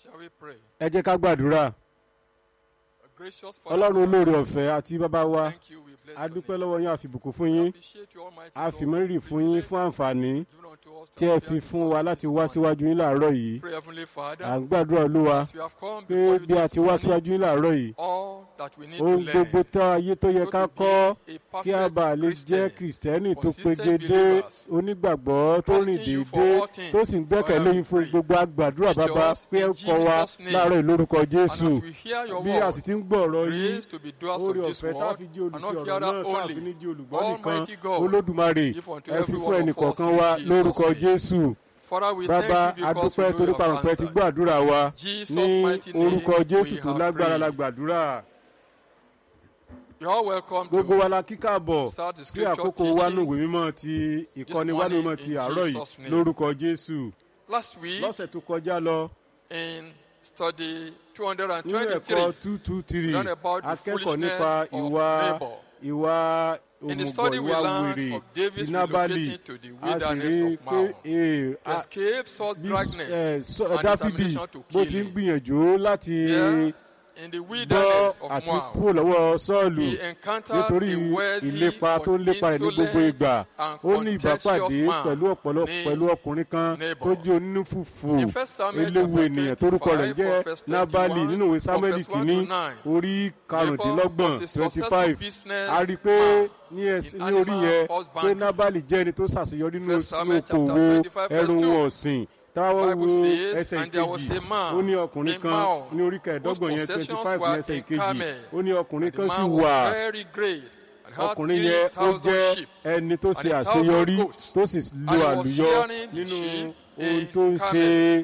Shall we pray? ẹ jẹ́ ká gbàdúrà Gracious Father, ọlọ́run olóore ọ̀fẹ́ àti bàbá wa thank you. We bless a your dúpẹ́ name. lọ́wọ́ yín àfìbùkún fún yín Appreciate you, Almighty a God, fi mọ́rírì for fún yín privilege fún àǹfààní given unto us to tí ẹ appear fi fún before wa you láti this wá morning. síwájú yín láàárọ̀ yìí Pray, Heavenly à Father, ń gbàdúrà olúwa as we have come pé before you bí a this ti wá morning, síwájú yín láàárọ̀ yìí all that we need to ohun learn gbogbo tá ayé tó yẹ so ká to be kọ́ a kí a perfect bá lè jẹ́ Christian, kìrìsìtẹ́nì tó consistent pegedé believers, onígbàgbọ́ tó rìn trusting you for déédéé all things. tó sì ń gbẹ́kẹ̀lé Father, we yín fún pray. gbogbo àgbàdúrà Teach bàbá us pé ẹ in kọ́ wa Jesus' name. láàárọ̀ yìí lórúkọ And jésù as we hear your bí a word, sì ti ń gbọ́ ọ̀rọ̀ yín grace to be doers orí of this ọ̀fẹ́ tá a word fi jẹ́ and olùsí not ọ̀rọ̀ náà hearer tá a fi only. ní jẹ́ olùgbọ́ nìkan Almighty God, olódùmarè give unto ẹ fi every fún one ẹnì of us kọ̀ọ̀kan in wa Jesus' lórúkọ name. jésù Father, we bàbá thank you because we adúpẹ́ know torí you have pàrọ̀pẹ́ ti answered. gbọ́ àdúrà wa Jesus' ní mighty name orúkọ jésù we tó have lágbára la prayed. gbàdúrà You're all welcome gbogbo to wa la kíkà bọ̀ start the sí scripture àkókò wa teaching nùwé mímọ́ ti ìkọ́ni wa morning nùwé mímọ́ ti in àárọ̀ yìí Jesus' name. lórúkọ jésù last week lọ́sẹ̀ tó kọjá lọ in study nínú ẹ̀kọ́ 223. two two three learn about the akẹ́kọ̀ọ́ nípa foolishness of ìwà neighbor. ìwà In the òmùgọ̀ study, we ìwà learned wèrè of David's ti nábàlì relocating to the a sì wilderness rí i of pé Maon ee, to a- escape Saul's bí dragnet ẹ, Sọ- and dáfídì determination to bó kill ti ń him. gbìyànjú láti There, in the gbọ́ wilderness of àti Moab, kúrò lọ́wọ́ sọ́ọ̀lù he encountered nítorí a wealthy ìlépa tó ń but lépa rẹ̀ ní gbogbo insolent ìgbà and ó ní ìbápàdé contentious man pẹ̀lú ọ̀pọ̀lọpọ̀ named pẹ̀lú ọkùnrin kan Nabal. tó jẹ́ onínúfùfù In First Samuel eléwu chapter ènìyàn tórúkọ rẹ̀ 25 jẹ́ from verse nábàlì 21 nínú ìwé from sámẹ́lì verse 1 kìíní to 9. orí karùndínlọ́gbọ̀n Nabal was a twenty successful five business a rí i pé man ní ẹs- in ní orí animal yẹn pé husbandry. nábàlì jẹ́ ẹni tó ṣàṣeyọrí nínú First Samuel chapter okòwò 25 verse ẹrù 2. wọn ọ̀sìn táwọn Bible wo says, ẹsẹ̀ "And there was ìkejì a man ó ní ọkùnrin in kan Maon ní orí kẹẹ̀ẹ́dọ́gbọ̀n yẹn whose twenty possessions five ní were ẹsẹ̀ in ìkejì Carmel. ó ní ọkùnrin And the kan sì man wà was very great and had ọkùnrin yẹn ó 3,000 jẹ́ sheep. ẹni tó and ṣe a thousand àṣeyọrí goats. tó sì And lo he was àlùyọ shearing the nínú sheep ohun in tó ń Carmel. ṣe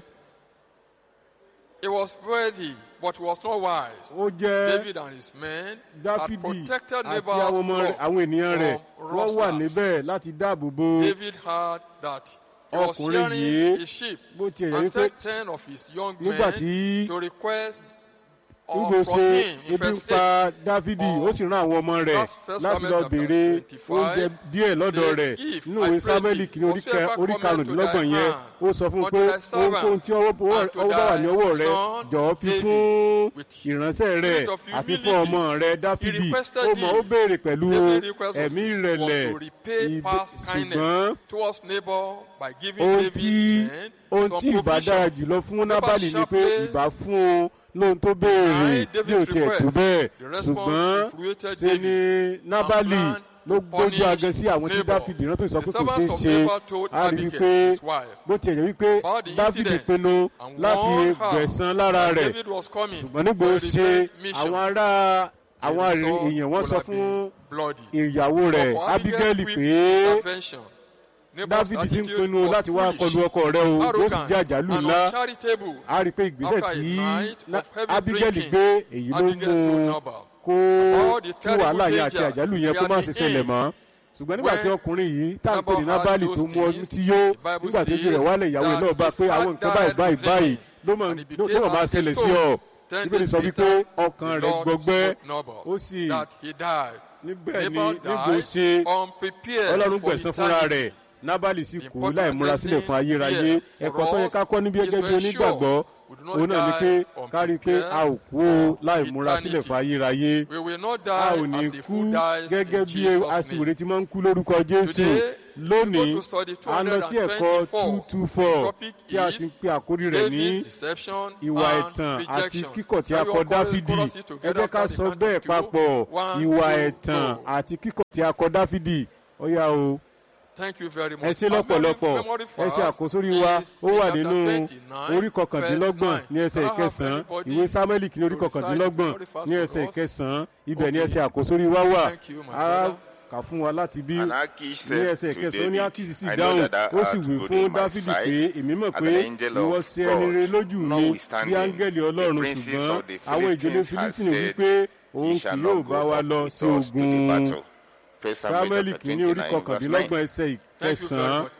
He was worthy, but was not wise. ó jẹ́ David and his men had dáfídì protected àti Nabal's àwọn ọmọ rẹ̀ flock àwọn ènìyàn rẹ̀ from wọ́n wà rustlers. níbẹ̀ láti dáàbò bo David heard that he was Ọkùnrin shearing yìí, his sheep bó tiẹ̀ yẹ and wípé sent ten of his young nígbà men tí to request or nígbò from ṣe him in ebi ń verse pa 8. dáfídì Of ó sì rán àwọn ọmọ rẹ̀ That's First láti Samuel lọ chapter béèrè 25, oúnjẹ díẹ̀ lọ́dọ̀ say, rẹ̀ "Give, nínú I ìwé pray sámẹ́lì thee, kìíní orí kẹ- whatsoever orí cometh karùndínlọ́gbọ̀n to thy yẹn hand, ó sọ fún un unto pé thy servant, ohunkóhun tí ọwọ́ ọwọ́ and to ọwọ́ bá wà ní ọwọ́ thy rẹ̀ son jọ̀ọ́ fi David, fún with ìránṣẹ́ rẹ̀ spirit of àti humility. fún ọmọ rẹ̀ dáfídì requested ó mọ̀ ó this. béèrè pẹ̀lú David's request was, ẹ̀mí was ìrẹ̀lẹ̀ to repay ìbé- past ṣùgbọ́n kindness towards neighbor by giving ohun David's tí men ohun some tí ìbá dára provision. jùlọ fún Nabal nábàlì ni pé sharply ìbá fún un lóhun tó béèrè denied bí ò David's tiẹ̀ tó request. bẹ́ẹ̀ The response ṣùgbọ́n infuriated ṣe ni nábàlì planned ló to gbójú punish agan sí àwọn tí Nabal. dáfídì rántí sọ The pé kò ṣeé servants of ṣe Nabal told a rí i Abigail, pé his wife, bó tiẹ̀ jẹ́ wípé about the dáfídì incident pinnu and láti warned her gbẹ̀san lára that rẹ̀ David was coming ṣùgbọ́n nígbà for ó a ṣe revenge mission. àwọn ará The àwọn result èèyàn wọ́n would sọ have fún been bloody. ìyàwó rẹ̀ But for Abigail's abigail quick pé intervention, Nabal's dávidi ti ń attitude pinnu was láti wá foolish, kọlu ọkọ rẹ̀ o yóò sì arrogant, jẹ́ àjálù and ńlá uncharitable. a rí i pé ìgbésẹ̀ After a tí night na- of heavy abigail drinking, gbé èyí ló Abigail mú told un Nabal kó about the kí terrible wàhálà yẹn àti danger àjálù yẹn they kó má had ṣe been ṣẹlẹ̀ in. mọ́ ṣùgbọ́n nígbà tí When ọkùnrin yìí tá à ń pè ní Nabal had nábàlì tó those mú ọdún things, tí yó the Bible nígbà tó ju rẹ̀ says wálẹ̀ ìyàwó that náà bá his pé heart àwọn nǹkan báyìí died báyìí within báyìí him, ló mọ̀ and he ló became mọ̀ máa as a ṣẹlẹ̀ sí stone. ọ Ten bíbélì days sọ wípé later, ọkàn the rẹ̀ Lord gbọgbẹ́ smote Nabal ó sì that he died. níbẹ̀ ni Nabal nígbò died ṣe unprepared ọlọ́run for gbẹ̀san fúnra rẹ̀ eternity. nábàlì sì The kú important láì múra sílẹ̀ fún ayérayé lesson here ẹ̀kọ́ tó for yẹ us ká kọ́ níbi is ẹgẹ́ to bí onígbàgbọ́ ensure we do not òun náà ni pé die ká rí i pé a ò kú o unprepared láì for múra sílẹ̀ eternity. fún ayérayé We will not a die ò ní as a kú fool dies gẹ́gẹ́ in bí Jesus' aṣiwèrè name. ti máa ń kú lórúkọ jésù Today, lónìí we go to study a lọ sí ẹ̀kọ́ two 224. two four Topic tí a is ti pe àkórí rẹ̀ ní David, deception, ìwà and ẹ̀tàn àti rejection. kíkọ̀ tí a Shall we kọ all chorus- dáfídì chorus it ẹ together jẹ́ ká after the sọ count bẹ́ẹ̀ of two? papọ̀ One, ìwà two, ẹ̀tàn go. àti kíkọ̀ tí a kọ dáfídì ó yá o Thank you very much. ẹ ṣe Our lọ́pọ̀lọpọ̀ memory ẹ ṣe verse àkósórí wa is ó in wà chapter nínú 29, orí kọkàndínlọ́gbọ̀n verse ní ẹsẹ̀ 9. ìkẹsàn-án Anybody ìwé sámẹ́lì kìíní orí to recite kọkàndínlọ́gbọ̀n memory verse ní for ẹsẹ̀ us? ìkẹsàn-án ibẹ̀ ní Okay. ẹsẹ̀ àkósórí wa wà Thank you, my á brother. kà fún wa láti bí And Achish ní said ẹsẹ̀ to ìkẹsàn-án ó ní David, ákísì sì I know dáhùn that thou ó sì art wí good fún in my dáfídì sight, pé èmi mọ̀ as pé an angel ìwọ of ṣe ẹni God. rere lójú mi bí Notwithstanding, áńgẹ́lì the ọlọ́run princes ṣùgbọ́n of the àwọn ìdílé Philistines had fílísìnì said, wípé He òun kì shall yóò not bá go wa up lọ with sí us to the ogun battle. First Samuel sámẹ́lì chapter kìíní orí 29, verse 9. kọkàndínlọ́gbọ̀n ẹsẹ̀ Thank you very ìkẹsàn-án much. Please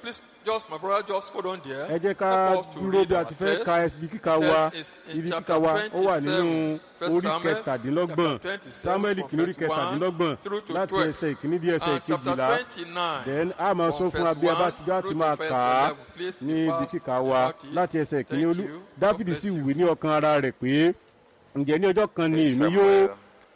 Just my brother, just hold on there. ẹ jẹ́ ká Help us to dúró read bí a our ti fẹ́ text. ka ibi kíka wa Text is in ibi chapter kíka wa ó wà nínú 27, First orí Samuel, kẹtàdínlọ́gbọ̀n chapter 27 samuel from kìíní orí verse kẹtàdínlọ́gbọ̀n 1 through to láti 12. ẹsẹ̀ ìkíní dé ẹsẹ̀ And chapter ìkejìlá 29. then a máa sọ from fún verse abẹ́ bá 1 ti bá ti through máa to verse kà á 11. Please be ní ibi fast kíka wa about it. láti ẹsẹ̀ ìkíní Thank olú you. God dáfídì bless sì you. wí ní ọkàn ara rẹ̀ pé ǹjẹ́ ní ọjọ́ kan ni First èmi Samuel, yóò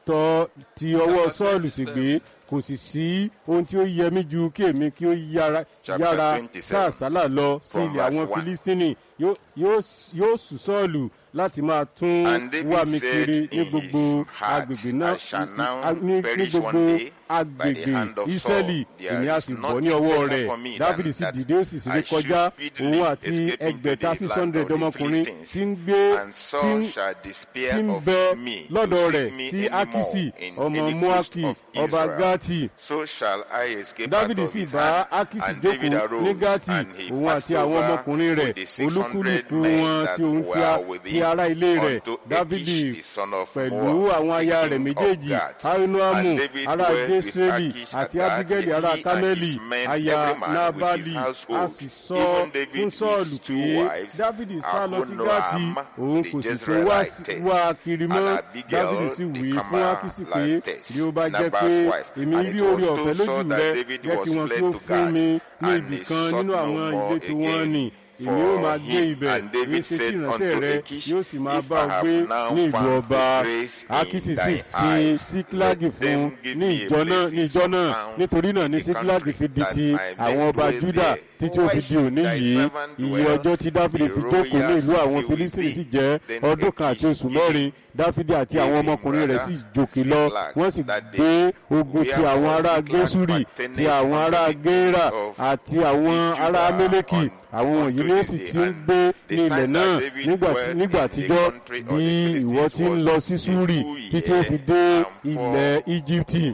tọ ti ọwọ́ chapter sọ́ọ̀lù sì 27. gbé kò sì sí ohun tí ó yẹ mí ju kí èmi kí ó yára Chapter yára 27, káàsálà lọ sí from ilẹ̀ àwọn verse one. filistini yóò yóò- yóò sùn sọ́ọ̀lù láti máa tún And David wá mi said kiri ní in gbogbo his heart, agbègbè náà I shall now a- ní ní perish gbogbo one day by the agbègbè hand of israẹli Saul. There èmi á is sì bọ́ nothing ní ọwọ́ better rẹ̀ for me dáfídì than sì that dìde ó sì sì I rí should kọjá speedily òun àti escape into ẹgbẹ̀ta the six land hundred of the ọmọkùnrin Philistines, tí ń gbé and tí Saul ń shall tí despair ń of bẹ me lọ́dọ̀ to rẹ̀ seek me sí anymore akisi in ọmọ any moaki coast of ọba Israel. gati So shall I escape dávidi out of sì his bá hand. akisi And David jókòó arose, ní gati and he òun passed àti àwọn over ọmọkùnrin rẹ̀ with the 600 olúkúlùkù men wọn that tí òun ti a- were with ti him ara ilé rẹ̀ unto dávidi Achish, the son of pẹ̀lú Moab, àwọn the aya rẹ̀ king of méjèèjì Gath. ainoamu And David ará dwelt with jesreli Achish at àti Gath, abigaili ará he and kameli his men, aya every man with his nabali a household. sì sọ Even David fún with sọ́ọ̀lù two pé wives, dávidi sá lọ sí Ahonoam, gati òun the kò sì tún wá sí- Jezreelitess, wá kiri mọ́ and Abigail, dávidi sì the wí fún akisi pé Carmelitess, bí ó bá jẹ́ pé Nabal's wife. èmi And rí it orí was ọ̀fẹ́ told Saul lójú that rẹ David jẹ́ was kí wọ́n fled kí ó to fún Gath, mi ní and ibì he kan sought nínú no àwọn more ìletò wọn again nì èmi for yóò máa gbé him. ibẹ̀ And David ní ṣe tí said ìránṣẹ́ unto rẹ Achish, yóò sì máa If bá I ọ have gbé now ní ìlú found ọba grace in akisi sì thy fi eyes, síkílágì let fún them give ní me a ìjọ náà place ní in ìjọ náà town nítorí náà ní in the síkílágì country, fi di that ti my men àwọn ọba dwell juda there. títí ó fi di òní Thy yìí servant iye dwell ọjọ́ tí dáfídì the fi jókòó ní royal ìlú àwọn city with filistini thee. sì jẹ́ Then ọdún kan àti Achish oṣù gave mẹ́rin dáfídì àti gave àwọn him ọmọkùnrin rẹ̀ rather sì jòkè lọ Ziklag wọ́n sì that gbé day. ogun ti Wherefore àwọn ará Ziklag gẹ́súrì pertaineth ti àwọn unto ará the gẹ́rà kings of àti àwọn the ará Judah amẹ́lẹ́kì on- àwọn wọ̀nyí unto ni ó this sì day. ti ń And gbé the ní ilẹ̀ time náà that David nígbà tí- dwelt nígbà in the àtijọ́ country of the bí Philistines ìwọ ti ń was lọ a sí súrì full títí ó fi year dé and four ilẹ̀ íjíbítì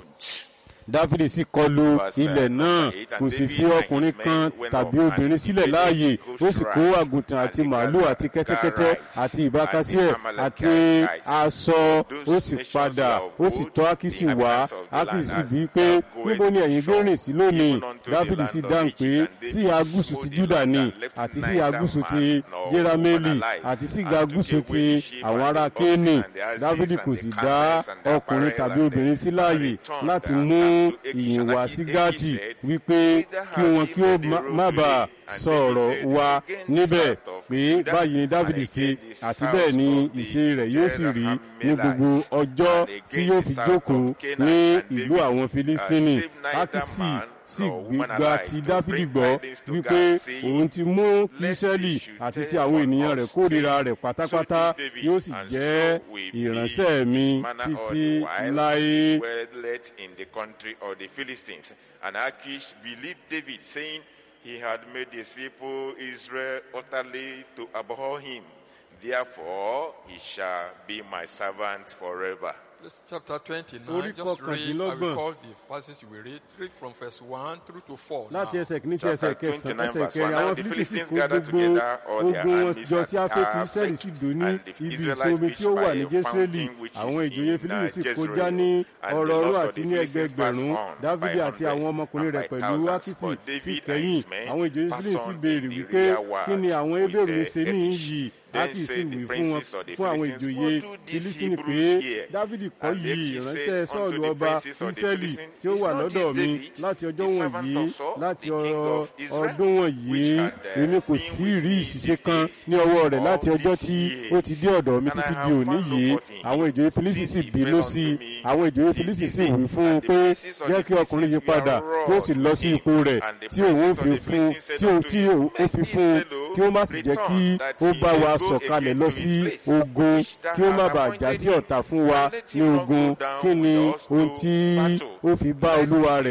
dáfídì sì kọlu Verse, uh, ilẹ̀ náà number eight, and kò sì David fi and ọkùnrin his men kan went tàbí up, obìnrin and sílẹ̀ invaded láàyè the ó sì kó Goshenite, àgùntàn and àti the màálù Gad- àti kẹ́tẹ́kẹ́tẹ́ Garites, àti ìbákasí and ẹ̀ the àti Amalekites. aṣọ Those ó sì nations padà were ó sì bold, tọ́ ákísì the wá inhabitants of the ákísì land, bíi as pé thou goest níbo ni ẹ̀yin shore, gbé rìn sí lónìí even unto the dáfídì land sì of dáhùn Egypt, pé and sí David ìhà gúúsù smote ti the júdà land ni and left àti sí neither ìhà gúúsù man ti nor jérámélì woman alive, àti sí and ìhà took gúúsù away ti the sheep àwọn and ará the oxen kéènì and the asses dáfídì and kò the sì dá camels and the ọkùnrin apparel tàbí and obìnrin the- sí láàyè and returned láti and mú unto Achish, ìyìn and wá Achish sí gáàtì said, wípé Whither kí have wọn ye kí ó made the má- road má today? bàa And sọ David ọ̀rọ̀ said, wa Again the níbẹ̀ south of pé Judah, báyìí ni dávidi and ṣe again the àti south bẹ́ẹ̀ ni of the ìṣe rẹ̀ yóò sì rí ní Jerahmeelites, gbogbo ọjọ́ and tí again yóò the fi south jókòó of Canaanite, ní and ìlú David, àwọn uh, filistini saved neither ákísì man sì nor woman gba alive ti to dávidi bring gbọ́ tidings to wípé Gad, saying, òun ti mú kí Lest israẹli he should àti tell ti àwọn on ènìyàn us, rẹ̀ kórìíra saying, rẹ̀ pátápátá So did David, yóò sì and jẹ́ so will be ìránṣẹ́ mi his manner all títí the while láé. dwelleth in the country of the Philistines. And Achish believed David, saying, He had made his people Israel utterly to abhor him. Therefore, he shall be my servant forever. This chapter 29, Orí just read, I kọkàndínlọ́gbọ̀n. will call the verses we read, read from verse 1 through to 4. láti now. ẹsẹ̀ kìíní sí ẹsẹ̀ Chapter kẹsàn-án 29 ẹsẹ̀ verse kẹrin 1. Now àwọn the fílísì Philistines kó gathered gbogbo together all their ogun wọn armies jọ at sí afẹ́kù Aphek, israẹli sì dùn ní and the ibi Israelites ìsomi tí ó preached wà by ní a jésùrẹ́lì fountain which àwọn is ìjòyè in, fílísì uh, sì kọjá Jezreel. ní And the ọ̀rọ̀ọ̀rọ̀ loss of àti the ní Philistines passed ẹgbẹgbẹ̀rún on dávidi by àti àwọn hundreds ọmọkùnrin and rẹ̀ by pẹ̀lú thousands, ákísì but sì David and kẹ́yìn his men àwọn ìjòyè passed fílísì on béèrè in the wípé rear ward kí ni àwọn with, ebéèrú uh, ṣe ní Achish. yìí Then ákísì said the wí fún wọn princes of the fún àwọn Philistines, ìjòyè What do these fílísì pé Hebrews here? dávidi kọ́ And yìí Achish ìránṣẹ́ said sọ́ọ̀lù unto the ọba princes of the ísírẹ́lì Philistines, tí ó Is wà not lọ́dọ̀ this mi David, láti ọjọ́ the servant wọ̀nyí of Saul, láti the king ọ- of Israel, ọdún wọ̀nyí which had, uh, èmi kò been sí with rí me ìṣiṣẹ́ these kan days, ní ọwọ́ rẹ̀ all láti ọjọ́ these tí ó ti dé years. ọ̀dọ̀ mi And I títí have di òní found no yìí fault in him, àwọn ìjòyè fílísì since sì he bínú fell sí i unto me àwọn ìjòyè till fílísì this sì day. wí fún un And the pé princes of jẹ́ the kí ọkùnrin yìí Philistines were padà wroth kí ó sì lọ with sí him. ipò rẹ̀ And the tí òun princes fi of the fún Philistines said tí òun unto tí him, òun ó Let fi this fún un fellow kí ó má sì jẹ́ kí return, that ó he bá may wa go sọ̀kalẹ̀ again lọ to sí his place, ogun which thou kí ó má hast bàa já appointed sí him, ọ̀tá fún wa and let ní him not ogun go down kí ni with us ohun to tí battle, ó fi bá lest olúwa he rẹ̀